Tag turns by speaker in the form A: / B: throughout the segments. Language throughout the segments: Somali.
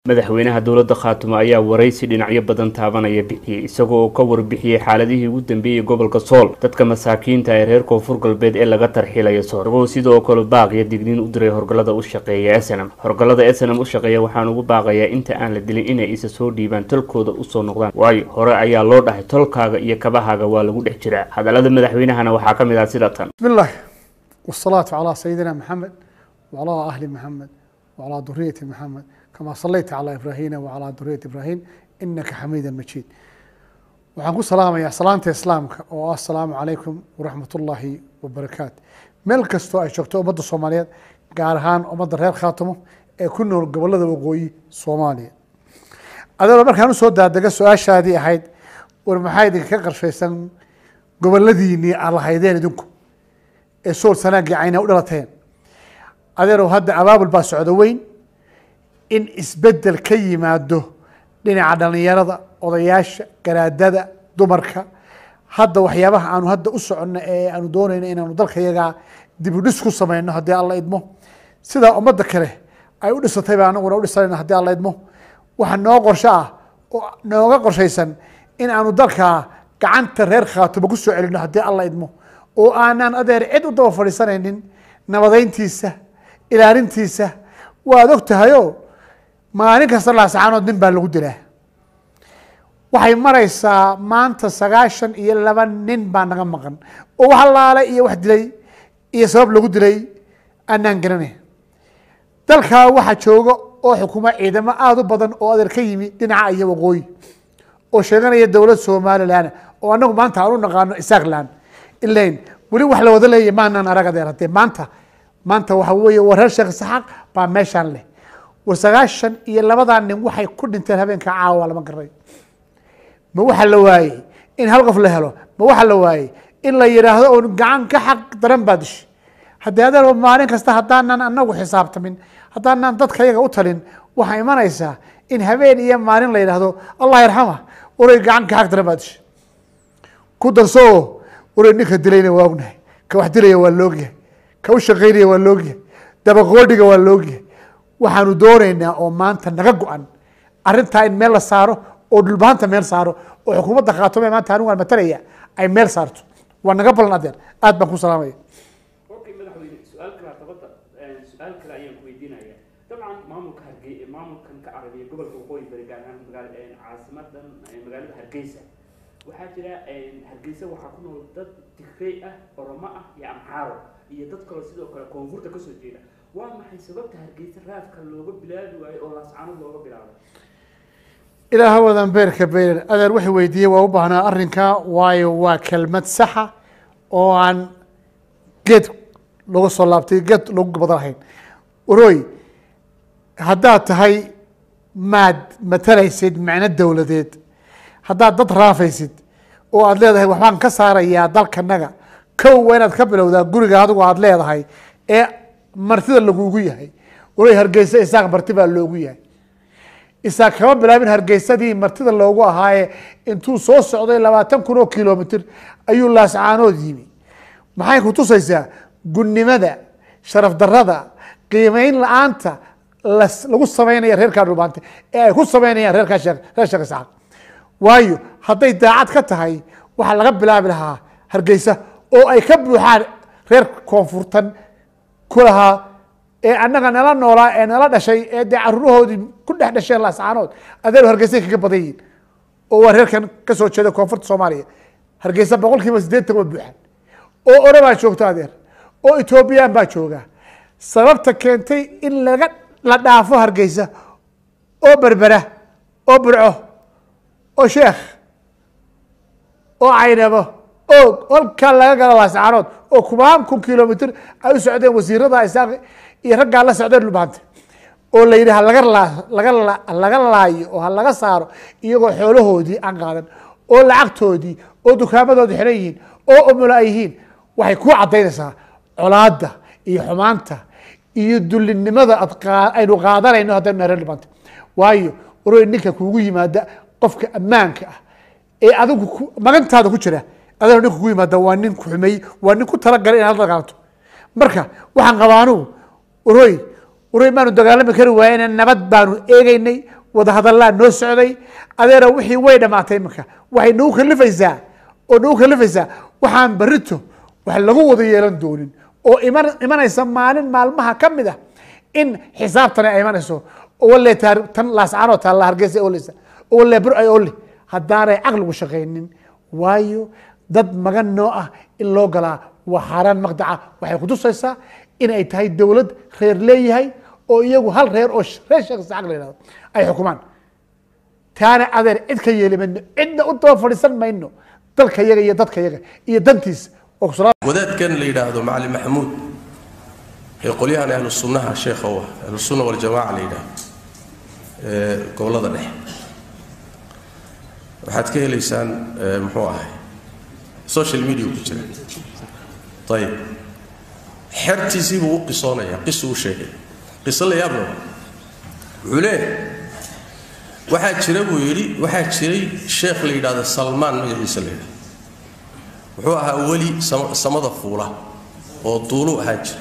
A: madaxweynaha dowladda khaatumo ayaa waraysi dhinacyo badan taabanaya bixiyey isagoo ka warbixiyey xaaladihii ugu dambeeyey gobolka sool dadka masaakiinta ee reer koonfur galbeed ee laga tarxiilaya sool isagoo sidoo kale baaqiya digniin u diray horgalada u shaqeeya snm horgalada snm u shaqeeya waxaan ugu baaqayaa inta aan la dilin inay isa soo dhiibaan tolkooda usoo noqdaan waayo hore ayaa loo dhahay tolkaaga iyo kabahaaga waa lagu dhex jiraa hadallada madaxweynahana waxaa ka mid ah sida tan
B: بسم الله والصلاة على سيدنا محمد وعلى أهل محمد وعلى ذرية محمد كما صليت على إبراهيم وعلى ذرية إبراهيم إنك حميد مجيد waxaan ku salaamayaa salaanta islaamka oo ah asalaamu calaykum waraxmat ullaahi wabarakaatu meel kastoo ay joogto ummadda soomaaliyeed gaar ahaan ummadda reer khaatimo ee ku nool gobolada waqooyi soomaaliya adeero markaan usoo daadega su-aashaadii ahayd war maxaa idinka qarshaysan goboladiinii aad lahaydeen idinku ee sool sanaagii cayna u dhalateen adeerow hadda abaabul baa socdo weyn in isbedel ka yimaado dhinaca dhalinyarada odayaasha garaadada dumarka hadda waxyaabaha aanu hadda u soconno ee aanu doonayno inaanu dalka yagaa dib u dhis ku sameyno haddii alla idmo sidaa ummadda kale ay u dhisatay baa anaguna u dhisanayno haddii alla idmo waxa noo qorsho ah oo nooga qorshaysan in aanu dalka gacanta reer khaatumo ku soo celino haddii alla idmo oo aanaan adeer cid u daba fadhiisanaynin nabadeyntiisa ilaalintiisa waad og tahayoo maalin kasta laasacaanood nin baa lagu dilaa waxay maraysaa maanta sagaashan iyo laba nin baa naga maqan oo wax allaale iyo wax dilay iyo sabab lagu dilay aanaan garanay dalkaa waxaa jooga oo xukuma ciidamo aada u badan oo adeer ka yimi dhinaca iyo waqooyi oo sheeganaya dowlad somalilan oo anagu maanta aan u naqaano isaaqlan ilain weli wax la wada leeya maanaan arag adeer haddee maanta maanta waxa weeye war reer sheekh isaxaaq baa meeshaan leh war sagaashan iyo labadaa nin waxay ku dhinteen habeenka caawa lama garay ma waxa la waayey in hal qof la helo ma waxa la waayey in la yidhaahdo oon gacan ka xaq daran baa dishay haddii adeer maalin kasta haddaanan anagu xisaabtamin haddaanan dadka yaga u talin waxaa imanaysaa in habeen iyo maalin la yidhaahdo allah yarxama waray gacan ka xaq daran baa dishay ku darsoo waray ninka dilayna waa ognahay ka wax dilaya waa loogyahay ka u shaqaynaya waa loogyahay dabaqoodhiga waa loogyahay waxaanu doonaynaa oo maanta naga go-an arintaa in meel la saaro oo dhulbaanta meel saaro oo xukuumadda khaatome maanta anigu aan matalaya ay meel saarto waa naga balan adeer aad baan ku salaamaya
A: okay madaxweyne su-aal kale dabadda su-aal kale ayaan ku weydiinaya dabcan maamulka hargey maamulkan ka carabiya gobolka waqooyi bari gaar ahaan magaal caasimadan magaalada hargeysa waxaa jira hargeysa waxaa ku nool dad digrey ah oromo ah iyo amxaaro iyo dad kaloo sidoo kale koonfurta kasoo jeeda waa maxay sababta hargeysa raafka looga bilaabi waayo oo laascano looga bilaabay
B: ilaa hawadan beerka beerer adeer waxay weydiiyey waa u baahnaa arrinka waayo waa kelmad saxa oo aan geed laga soo laabtay geed lagu badan lahayn warooy haddaad tahay maad matalaysid macno dowladeed haddaad dad raafaysid oo aad leedahay waxbaan ka saarayaa dalkanaga kow waa inaad ka bilowdaa guriga adigu aad leedahay ee martida lagugu yahay warooy hargeysa isaaq marti baa loogu yahay isaaq kama bilaabin hargeysadii martida loogu ahaaye intuu soo socday labaatan kun oo kilomitr ayuu laascaanood yimi maxay ku tusaysaa gunnimada sharaf darada qiimeyn la-aanta lagu sameynaya reerkaa dhulbaante ee ay ku sameynayaan reerkaa reer sheekh isxaaq waayo hadday daacad ka tahay waxaa laga bilaabi lahaa hargeysa oo ay ka buuxaan reer koonfurtan ku lahaa ee annaga nala noolaa ee nala dhashay ee dee caruurahoodii ku dhex dhasheen laascaanood adeer hargeysay kaga badan yihin oo waa reerkan kasoo jeeda koonfurta soomaaliya hargeysa boqol kiiba siddeetan waa buuxaan oo orabaa joogta adeer oo etoobiyaan baa jooga sababta keentay in laga la dhaafo hargeysa oo berbera oo burco oo sheekh oo caynabo og halkaa laga galo laascaanood oo kubaan kun kilomitr ay u socdeen wasiirada isaaq iyo raggaa la socdeen dhulbaante oo la yidhi halaga laga laga laayo oo ha laga saaro iyagoo xoolahoodii aan qaadan oo lacagtoodii oo dukaamadooda xiran yihiin oo umulo ay yihiin waxay ku cadaynaysaa colaada iyo xumaanta iyo dulinimada aynu qaadanayno haddaynu nahay reer dhulbaante waayo warooy ninka kuugu yimaada qofka ammaanka ah ee adigu magantaada ku jira adoo ninka kugu yimaada waa nin kuxumey waa nin ku talagalay inaad la dagaalanto marka waxaan qabaa anugu warooy uray baanu dagaalami kari waayena nabad baanu eegeynay wadahadallaa noo socday adeera wixii way dhamaatay imika waxay nagu kalifaysaa oo nagu kalifaysaa waxaan barito wax lagu wada yeelan doonin oo iman imanaysa maalin maalmaha ka mid ah in xisaabtani ay imanayso oo walle taar- tan laascaanoo taalla hargeysa ay oleysa oo walle bur ay ole haddaanay caqligu shaqaynin waayo dad magan noo ah in loo galaa waa xaaraan maqdaca waxay kutusaysaa in ay tahay dowlad reer leeyahay oo iyagu hal reer oo sh- reer sheekh isxaaq la yihahdo ay xukumaan taana adeer cid ka yeeli mayno cidna u daba fadhiisan mayno dalka yaga iyo dadka yaga iyo dantiisa oo kusala
C: wadaadkan la yidhaahdo macalin maxamuud ee qolyahan ahlu sunnaha sheekha u ah ahlu sunna waljamaaca la yidhaahdo ee gobollada dhexe waxaad ka helaysaan ee, muxuu ahay social media ku jira ayib xertiisii buu u qisoonayaa qisu u sheegay qiso la yaab leh wuxuu leeyahay waxaa jira buu yidhi waxaa jiray sheekh la yidhaahdo salmaan magaciisa la yidhahdo wuxuu ahaa weli sam- samada fuula oo duulu ahaa jira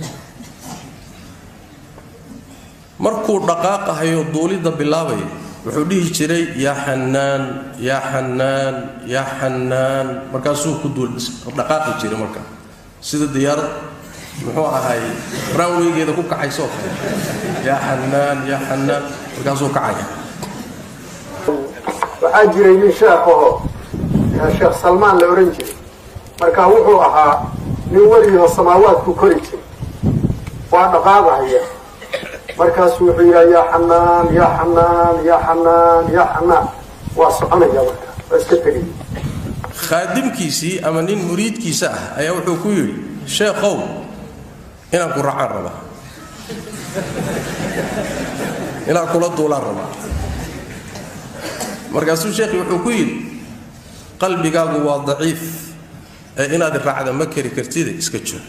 C: markuu dhaqaaqahayo duulidda bilaabaya wuxuu dhihi jiray yaa xanaan yaa xanaan yaa xanaan markaasuu ku duul dhaqaaqi jiray marka sida diyaarad muxuu ahay raanweygeeda ku kacaysoo kale yaa xanaan yaa xanaan markaasuu kacaya
D: waxaa jiray nin sheekhaho sheekh salmaan la odhan jiray marka wuxuu ahaa nin welioo samaawaadku kori jiray waa dhaqaaqahaya markaasuu wuxuu yidhaha yaa xanaan yaa xanaan yaa xanaan yaa xanaan waa soconaya marka waa iska tegay
C: khaadimkiisii ama nin muriidkiisa ah ayaa wuxuu ku yidhi sheekhow inaan ku raacaan rabaa inaan kula duulaan rabaa markaasuu sheekhi wuxuu ku yidhi qalbigaagu waa daciif ee inaad raacda ma kari kartide iska joog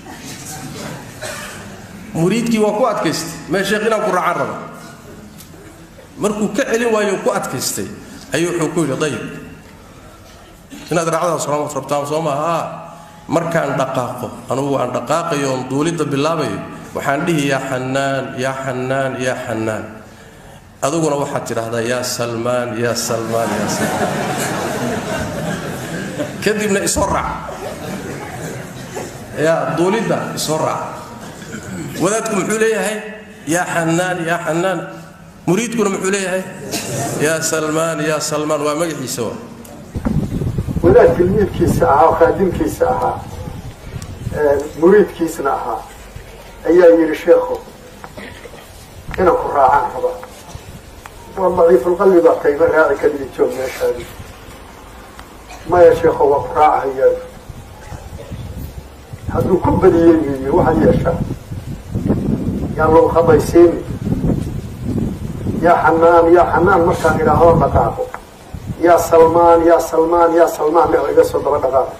C: muriidkii waa ku adkaystay mee sheekh inaan ku raacaan rabaa markuu ka celin waayo ku adkaystay ayuu wuxuu ku yidhi dayib inaad raacdaas rama rabtaan soo maaha aa markaan dhaqaaqo anugu aan dhaqaaqayo oon duulidda bilaabayo waxaan dhihi yaa xanaan yaa xanaan yaa xanaan adiguna waxaad tidhaahdaa yaa salmaan yaa salmaan yaa salmaan kadibna isoo raac yaa duulidda isoo raac wadaadku muxuu leeyahay yaa xanaan yaa xanaan muriidkuna muxuu leeyahay yaa salmaan yaa salmaan waa magaciisa waa
D: wadaad tilmiidkiisa ahaa oo khaadimkiisa ahaa muriidkiisna ahaa ayaa yidhi sheekhu inaan ku raacaan rabaa waa daciifulqalbi baa tayma raaci kadib joog meeshaadi maya sheekho waa ku raacahayaa hadduu ku badiyey weeye waxaad yeeshaa yaan lagu khabaysiini yaa xanaan yaa xanaan markaan idhaahdo dhaqaaqo yaa salmaan yaa salmaan yaa salmaan leh oo iga soo daba dhaqaaqo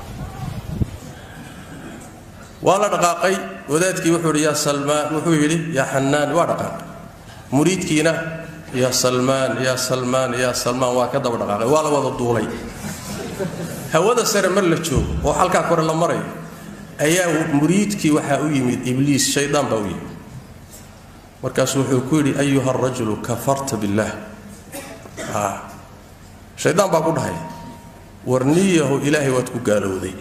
C: waa la dhaqaaqay wadaadkii wuxuu yidhi yaa salmaan wuxuu yidhi yaa xanaan waa dhaqaaqay muriidkiina yaa salmaan yaa salmaan yaa salmaan waa ka daba dhaqaaqay waa la wada duulay hawada sare mar la joogo oo halkaa kore la marayo ayaa muriidkii waxaa u yimid ibliis shaydaan baa u yimid markaasuu wuxuu ku yidhi ayuha arajulu kafarta billaah shaydaan baa ku dhahay war niyahu ilaahay waad ku gaalowday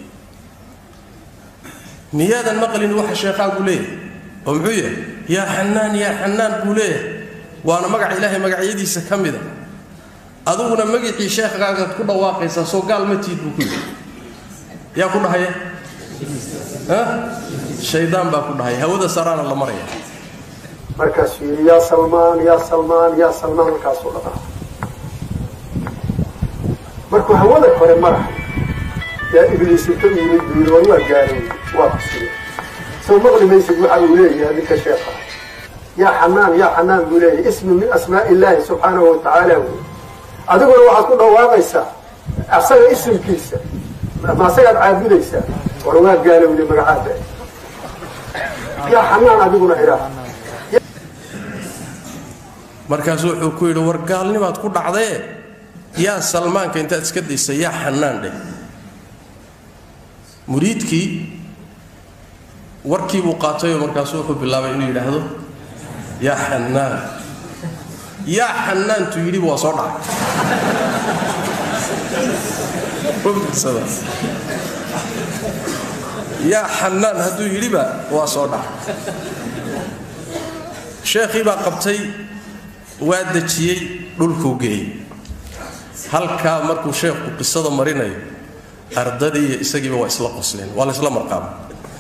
C: miyaadan maqlin waxa sheekaagu leeyahay oo muxuu yahay yaa xanaan yaa xanaan buu leeyahay waana magaca ilaahay magacyadiisa ka mida adiguna magicii sheekhaagaad ku dhawaaqaysaa soo gaal ma tiid buu ku yidhi yaa ku dhahaya shaydaan baa ku dhahaya hawada saraana la maraya
D: markaasuu yidhi yaa salmaan yaa salmaan yaa salmaan markaasuu dhaqaa markuu hawada kore marahay yaa ibliis inta yimid buu yidhi war waa gaalowey waa kusiya soo maqli maysid waxa uu leeyahay ninka sheekha yaa xanaan yaa xanaan buu leeyahay ismi min asmaa'i illaahi subxaanahu wa tacaala wey adiguna waxaad ku dhawaaqaysaa asaga isimkiisa ma asagaad caabudaysaa war waa gaalowday magacaada yaa xanaan adiguna idhaah
C: markaasuu wuxuu ku yidhi war gaalnimaad ku dhacdee yaa salmaanka intaad iska daysa yaa xanaan dheh muriidkii warkiibuu qaatayoo markaasuu wuxuu bilaabay inuu yidhaahdo yaa xanaan yaa xanaantu yidhiba waa soo dhacay yaa xanaan hadduu yidhiba waa soo dhacay sheekhii baa qabtay waa dejiyey dhulkuu geeyey halkaa markuu sheekhu qisada marinayo ardadii iyo isagiiba waa isla qosleen waa la isla marqaaba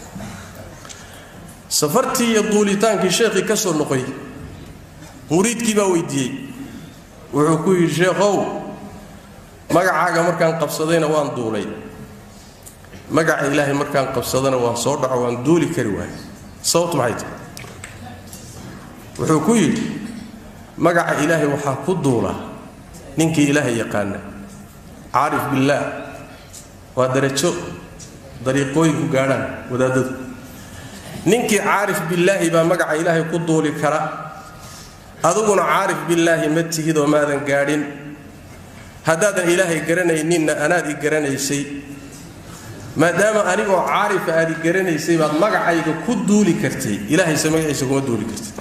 C: safartii iyo duulitaankii sheekhii ka soo noqoy muriidkii baa weydiiyey wuxuu ku yidhi sheekhow magacaaga markaan qabsadayna waan duulay magaca ilaahay markaan qabsadana waan soo dhaco waan duuli kari waayay sababtu maxay tahay wuxuu ku yidhi magaca ilaahay waxaa ku duula ninkii ilaahay yaqaana caarif billaah waa darajo dariiqooyinku gaadhaan wadaadadu ninkii caarif billaahi baa magaca ilaahay ku duuli kara adiguna caarif billaahi ma tihidoo maadan gaadhin haddaadan ilaahay garanayninna anaad i garanaysay maadaama anigoo caarifa aad i garanaysay baad magacayga ku duuli kartay ilaahayse magaciisa kuma duuli kartid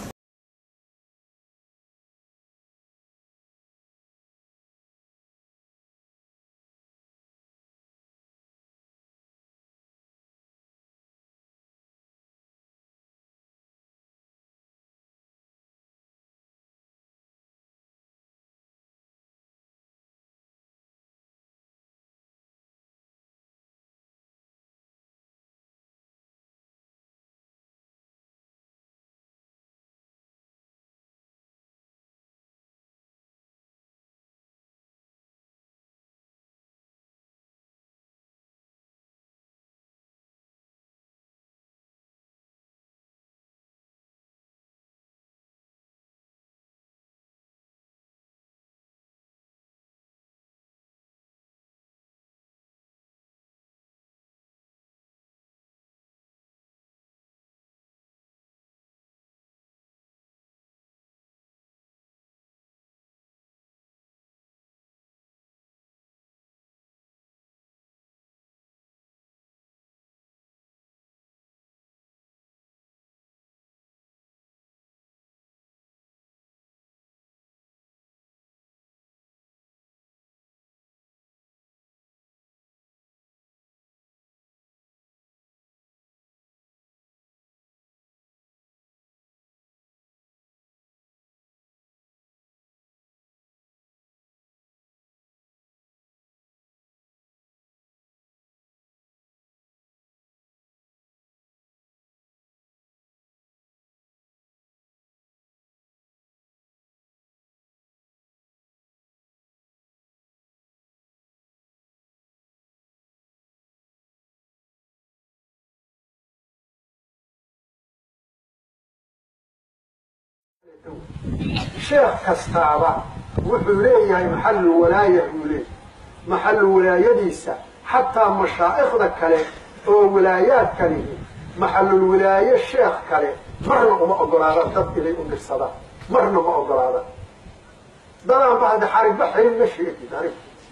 D: sheekh kastaaba wuxuu leeyahay maxalu walaaya buu leeyahay maxalu walaayadiisa xataa mashaa'ikhda kale oo walaayaadka lihi maxalul walaaye sheekh kale marna uma ogolaada dad inay u dhirsadaan marna ma ogolaada dadaan ba hadda xarigba xirin ma sheegin anig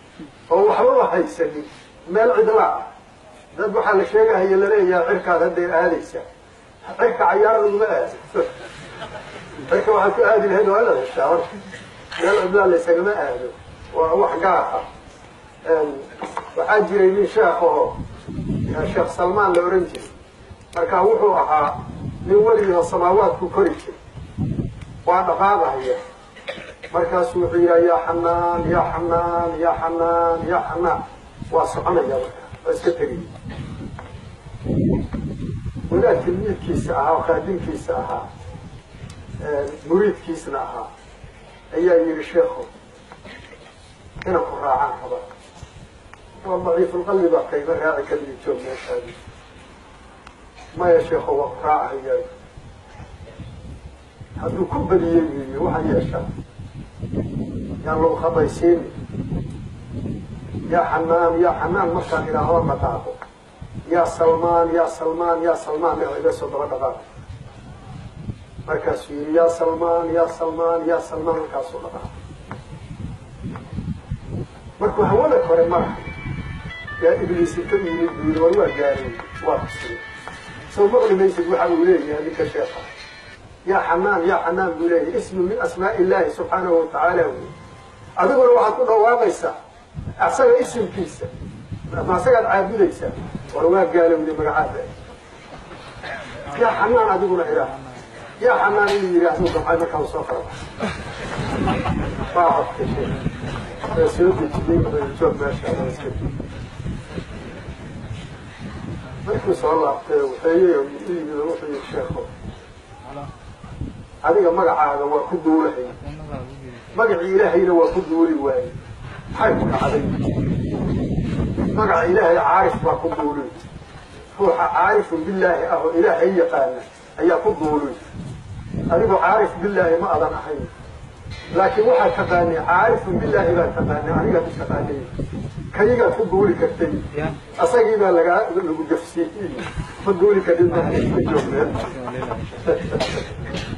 D: oo waxbaba haysanin meel cidlaa ah dad waxaa la sheegahaya laleeyahay cirkaad hadday aadaysa cirka cayaar laguma aado cirka waxaad ku aadi lahayd waa inaad heshaa horta meel cidlaa laysagama aado waa wax gaar ah waxaa jiray nin sheekh aho sheekh salmaan la ohan jiray marka wuxuu ahaa nin weligoo samaawaadku kori jiray waa dhaqaadahaya markaasu wuxuu yidhaha yaa xanaan yaa xanaan yaa xanaan yaa xanaan waa soconaya marka waa iska tegay wadaad tilmiidkiisa ahaa oo khaadimkiisa ahaa muriidkiisna ahaa ayaa yidhi sheekhu inaan ku raacaan raba waa daciifulqalbi baa kayma raaci kaliya joog meeshaadi maya sheekho waa ku raacahaya hadduu ku badiyey wiiyo waxaa yeeshaa yaan lagu khabaysiini yaa xanaan yaa xanaan markaan idhaahdo dhaqaaqo yaa salmaan yaa salmaan yaa salmaan ee iga soo daba dhaqaaqo markaasuu yidhi yaa salmaan yaa salmaan yaa salmaan markaasuu dhaqaaqo markuu hawada kore maraha yaa ibliis inta yimid buu yidhi war waa gaaray waa kusiya soo maqli maysid waxa uu leeyahay ninka sheekha yaa xanaan yaa xanaan buu leeyahay ismu min asmaa'i illaahi subxaanahu watacaala wey adiguna waxaad ku dhawaaqaysaa asaga isimkiisa ma asagaad caabudaysaa war waa gaalowday magacaada yaa xanaan adiguna iraa yaa xanaan inuu yidhi adigu gamcay markaa soo kala waa codka sheekh waa soo dejiyey joog meesha waa iska markuu soo laabtay waxeeyey u yimid wuxuu yidhi sheekho adiga magacaaga waa ku duulahay magacii ilaahayna waa ku duuli waaye maxay ku dhacday magaca ilaahay caarif baa ku duulay ruuxa caarifun billaahi ah oo ilaahay yaqaana ayaa ku duulay adigu caarif billaahi ma adan ahayn laakiin waxaad taqaanay caarifun billaahi baad taqaanay anigaad u taqaanay kayigaad ku duuli kartay asagii baa lagaa lagu jafsiiyey ma duuli karin ma joogteen